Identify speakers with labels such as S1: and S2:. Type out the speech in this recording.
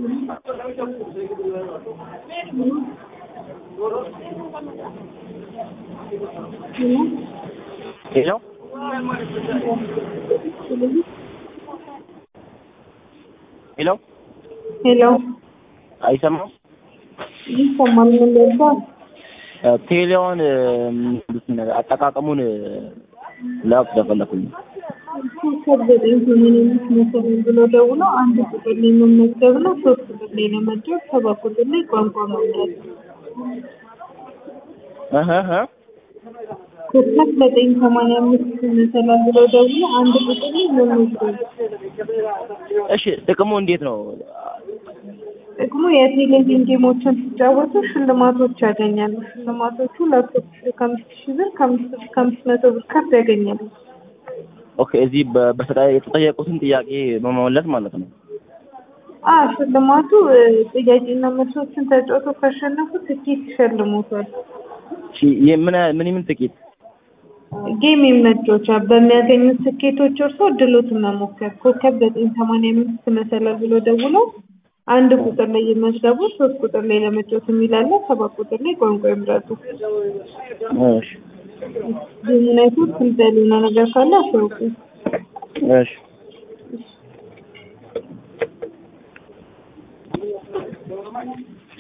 S1: ሄሎ ሄሎ
S2: ሄሎ
S1: አይሰማም?
S2: ይሰማል። ምን ልባል?
S1: ቴሌውን አጠቃቀሙን ላውቅ ስለፈለኩኝ
S2: ኮከብ ዘጠኝ ሰማንያ አምስት መሰረት ብሎ ደውሎ አንድ ቁጥር ላይ መመዝገብ ነው። ሶስት ቁጥር ላይ ለመድረስ ሰባት ቁጥር ላይ ቋንቋ መምረጥ
S1: እህ እህ
S2: ኮከብ ዘጠኝ ሰማንያ አምስት መሰረት ብሎ ደውሎ አንድ ቁጥር ላይ መመዝገብ
S1: እሺ ጥቅሙ እንዴት ነው?
S2: ጥቅሙ የቴሌቪዥን ጌሞችን ሲጫወቱ ሽልማቶች ያገኛሉ። ሽልማቶቹ ላፕቶፕ ከአምስት ሺህ ብር ከአምስት ሺህ ከአምስት መቶ ብር ከፍ ያገኛሉ።
S1: ኦኬ እዚህ በ- በተጠ- የተጠየቁትን ጥያቄ በመመለስ ማለት ነው።
S2: አ ሽልማቱ እ፣ ጥያቄና መልሶችን ተጫውቶ ካሸነፉ ትኬት ይሸልሙታል።
S1: እሺ የምን ምን ምን ጥቂት
S2: ጌም መጫወቻ በሚያገኙት ትኬቶች እርሶ እድሎትን መሞከር ኮከብ ዘጠኝ ሰማንያ አምስት መሰላል ብሎ ደውሎ አንድ ቁጥር ላይ ይመዝገቡ፣ ሶስት ቁጥር ላይ ለመጫወት የሚላለ ሰባት ቁጥር ላይ ቋንቋ ይምረጡ።
S1: እሺ
S2: ጌሙን አይቶ ግልጽ ያልሆነ ነገር ካለ አስታውቁ።
S1: እሺ